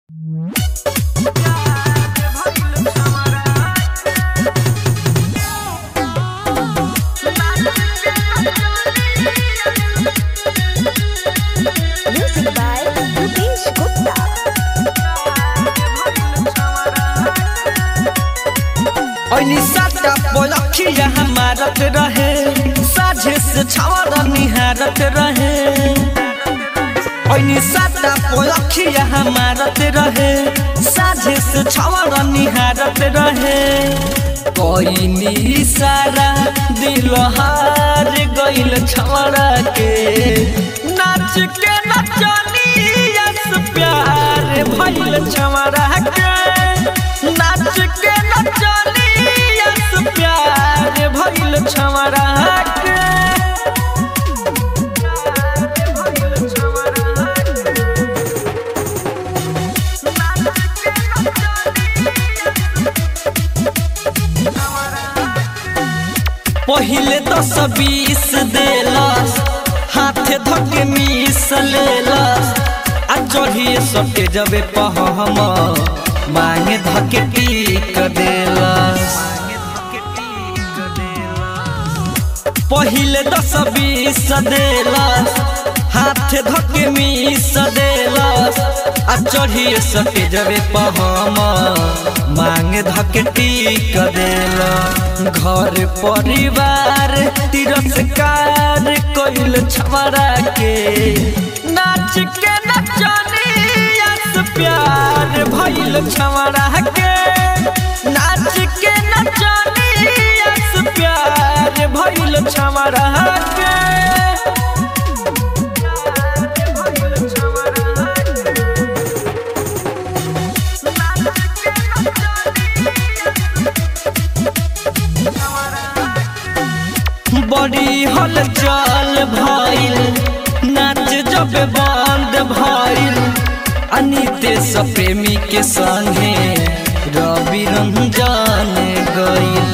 Music by Rupesh Gupta. ऐनी साटा पलखिया हमारत रहे साझे से छावरा निहारत रहे ऐनी साटा पलखिया हमारत रहे साझे से छावरा निहारत रहे कोई सारा दिल हार गइल छवरा के नाच के नचनिया से प्यार भइल छवरा के नाच के नचनिया से प्यार भइल छवरा के पहिले दस बीस देलस हाथे धके मीस लेलस आ चढ़िए सटे जबे पहम मांगे धके टीक देलस पहिले दस बीस देलस हाथे धके मीस देलस आ चढ़िए सटे जबे पहम मांगे धके टीक देलस घर परिवार तिरस्कार कइल छमरा के नाच के नचनिया से प्यार भइल छमरा के नाच के नचनिया से प्यार भइल छमरा के बड़ी हलचल भइल नाच जब बंद भइल अनितेश प्रेमी के संगे रवि रंजन गइल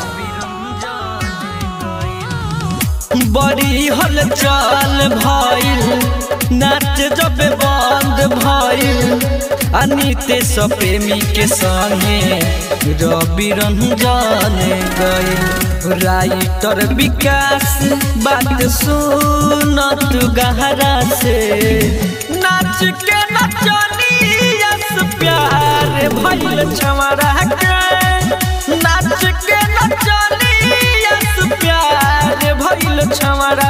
बड़ी हलचल भइल नाच जब बंद भइल अनितेश प्रेमी के संगे रवि रंजन गइल राइटर विकास बात सुनत गहरा से नाच के नचनिया से प्यार भइल छमरा के नाच के नचनिया से प्यार भइल छमरा